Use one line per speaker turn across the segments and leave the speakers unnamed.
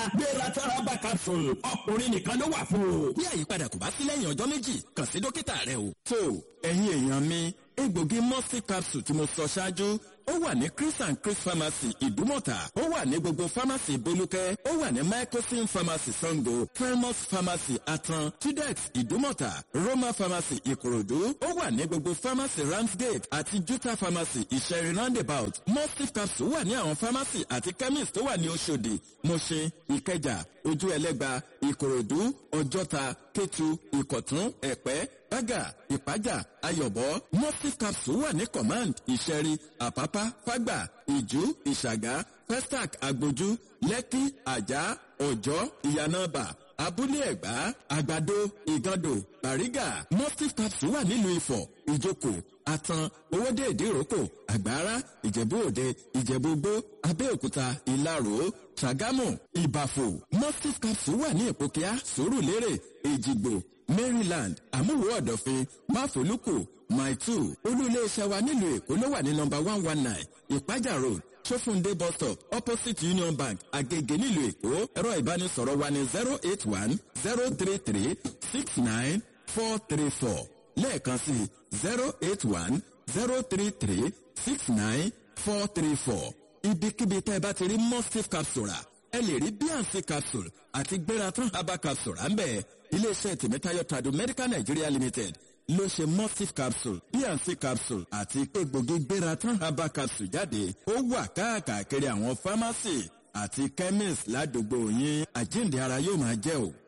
gbéra tọ́rábà capsule ọkùnrin nìkan ló wà fún o.
bí àyípadà kò bá sí lẹ́yìn ọjọ́ méjì kàn sí dókítà rẹ o. tó ẹ̀yin èèyàn mi egbògi mọ́sí capsule tí mo sọ ṣáájú ó wà ní chris and chris pharmacy ìdúmọ̀tà ó wà ní gbogbo pharmacy bolúkẹ́ ó wà ní microsim pharmacy sango primus pharmacy atan tudex ìdúmọ̀tà roma pharmacy ìkòròdú ó wà ní gbogbo pharmacy ramsgate àti juta pharmacy ìṣẹ̀rin roundabout mustif capsule wà ní àwọn pharmacy àti chemist tó wà ní oṣòdì mọ̀ṣẹ́ ìkẹjà ojú ẹlẹ́gba ìkòròdú ọjọ́ta kétu ìkọ̀tún ẹ̀pẹ́ bága ìpájà ayọ̀bọ mustif capsule wà ní command ìṣẹ̀rí àpápá fágbà ìjú ìṣàgá pestac agbójú lẹ́kí àjà ọ̀jọ́ ìyànàbà abúlé ẹ̀gbá àgbàdo ìgàndò bàrígà mustif capsule wà nílùú ifọ̀ ìjókòó atan owóde ìdíròkò àgbára ìjẹ̀bú òde ìjẹ̀bú gbó abẹ́òkúta ìlarò ṣàgámù ìbàfò mustif capsule wà ní ìpòkíà sòrùlérè èjìgbò maryland àmúwò ọ̀dọ̀fin máfòlùkù maitu olú-iléeṣẹ́ wa nílùú èkó ló wà ní nọmba one one nine ìpájà road sófúndé bus stop opposite union bank agege nílùú èkó ẹ̀rọ ìbánisọ̀rọ̀ wa ní zero eight one zero three three six nine four three four lẹ́ẹ̀kan sí zero eight one zero three three six nine four three four ibikíbi tẹ́ ẹ bá ti rí mustif capsule rà ẹ lè rí bnc capsule àti gbératán herbal capsule à ń bẹ̀ iléeṣẹ́ tèmítáyọ̀ tradu medical nigeria limited ló ṣe mustif capsule bnc capsule àti egbògi gbératán herbal capsule jáde ó wà káàkiri àwọn pharmacy àti chemist ládùúgbò yín àjíǹde ara yóò máa jẹ́ o.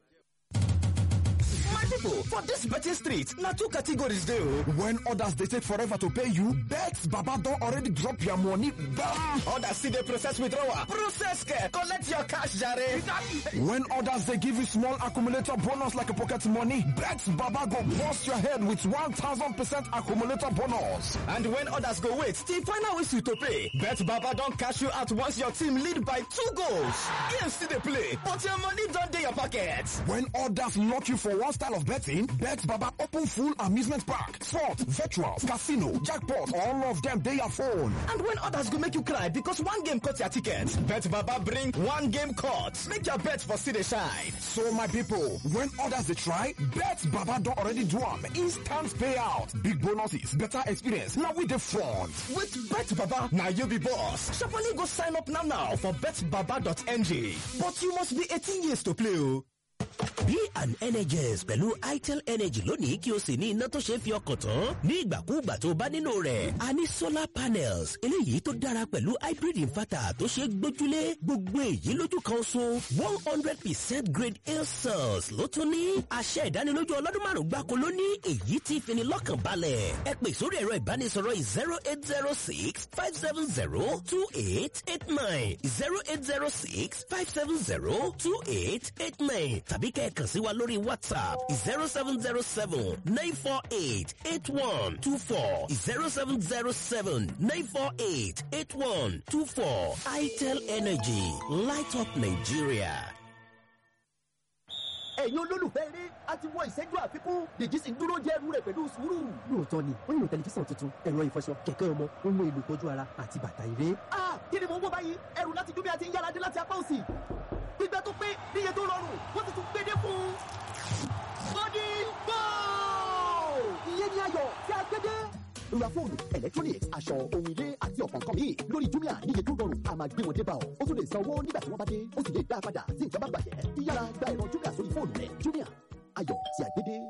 people for dis betting street na two categories dey o. when others dey take forever to pay you bet baba don already drop your money bam. others still dey process withdrawal process care collect your cash jare. when others dey give you small accumulator bonus like pocket money bet baba go burst your head with one thousand percent accumulator bonus. and when others go wait till final whistle to pay bet baba don cash you out once your team lead by two goals. game still dey play but your money don dey your pocket. when others lock you for one style of betting, Bet Baba open full amusement park, sport, virtual, casino, jackpot, all of them they your phone. And when others go make you cry because one game cut your ticket, Bet Baba bring one game cut. Make your bet for city shine. So my people, when others they try, Bet Baba don't already do them. Instant payout, big bonuses, better experience. Now with the front. With Bet Baba, now you be boss. Sharply go sign up now now for betbaba.ng. But you must be 18 years to play. Oh.
B&NHS pẹ̀lú itel energy lónìí kí o sì ní iná tó ṣe é fi ọkàn tán ní ìgbàkúùgbà tó bá nílò rẹ̀. a ní solar panels eléyìí tó dára pẹ̀lú hybrid inverter tó ṣe é gbójúlé gbogbo èyí lójú kan so one hundred percent grade A cells ló tún ní. àṣẹ ìdánilójú ọlọ́dún márùn-ún gbáko ló ní èyí tí fini lọ́kàn balẹ̀. ẹ pè sórí ẹ̀rọ ìbánisọ̀rọ̀ zero eight zero six five seven zero two eight eight nine zero eight zero six five seven zero two eight eight nine tàbí kẹ́ ẹ kàn sí wa lórí whatsapp zero seven zero seven nine four eight eight one two four zero seven zero seven nine four eight eight one two four itel energy light up nigeria.
ẹ̀yin olólùfẹ́ eré a ti wọ ìṣẹ́jú àfikún dèjì sì ń dúró jẹ́ ẹrú rẹ̀ pẹ̀lú sùúrù.
lóòótọ́ ni ó nílò tẹlifíṣàn tuntun ẹ̀rọ ìfọṣọ kẹ̀kẹ́ ọmọ ohun èlò ìtọ́jú ara àti bàtà eré.
a kí ni mò ń wọ báyìí ẹrù láti dúbí àti yára dé láti apá òsì gbígbẹ́ tó pé níye tó rọrùn wọ́n ti tún gbédé fún un. bọ́dí bọ́ọ̀. ìyẹn ni ayọ̀ tí a gbédé ra fóònù electronics aṣọ ohun ilé àti ọ̀pọ̀ nǹkan míì lórí jumia níye tó rọrùn a máa gbé wọn dé bá ọ ó tún lè san owó nígbà tí wọ́n bá dé ó sì lè dá a padà tí nǹkan bá bàjẹ́ yíyára gba ẹ̀rọ jumia sórí fóònù rẹ jumia ayọ̀ tí a gbé dé.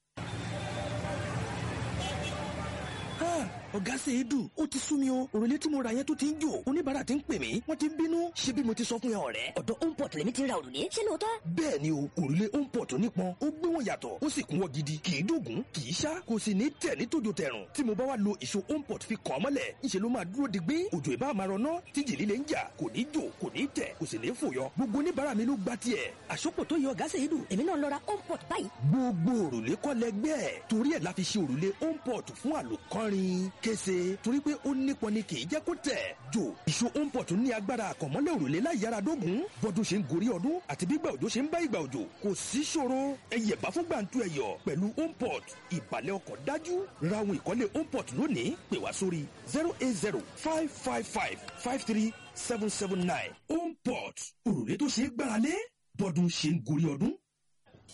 ọ̀gá ṣe é dùn ó ti sú mi o òrùlé tí mo ra yẹn tó ti ń jò oníbàárà ti ń pè mí wọ́n ti ń bínú ṣé bí mo ti sọ fún ẹ ọ̀rẹ́.
ọ̀dọ̀ homeport lèmi ti ra òrùlé ṣé lóòótọ́.
bẹ́ẹ̀ ni o òrùlé homeport nípọn ó gbé wọn yàtọ̀ ó sì kún wọ́n gidi kì í dògún kì í ṣá kò sì ní tẹ̀ ní tòjò tẹ̀rùn tí mo bá wá lo ìṣó homeport fi kàn án mọ́lẹ̀ ńṣe ló máa dúró digbí òjò ìbá máa rọná tí jìlí lè ń jà kò ní jò kò ní tẹ̀ kò sì ní fòyọ gbogbo oníbàárà mi ló gba tiẹ̀.
àsopọ̀ tó yọ ọ̀gá ṣe é dùn èmi náà lọ ra homeport báyìí.
gbogbo òrùlé kọ́ lẹgbẹ́ torí ẹ̀ la fi ṣe òrùlé homeport fún àlòkọ́rin kése torí pé ó nípọn ni kì í jẹ́ kó tẹ̀. jò ìṣó homeport ní agbára àkànmọ́lẹ̀ òrùlé láyàrá dógùn bọ́dún ṣe ń gorí ọdún àti bí ìgbà òjò ṣe ń bá ìgbà òjò kò sí ṣòro ẹyẹ bá fún gbàǹtu ẹyọ pẹ̀lú homeport ìbàlẹ̀ ọkọ̀ dájú ra ohun ìkọ́lé homeport lónìí pè wá sórí zero eight zero five five five five three seven seven nine homeport òrùlé tó ṣe é gbáralé bọ́dún ṣe ń gorí ọdún.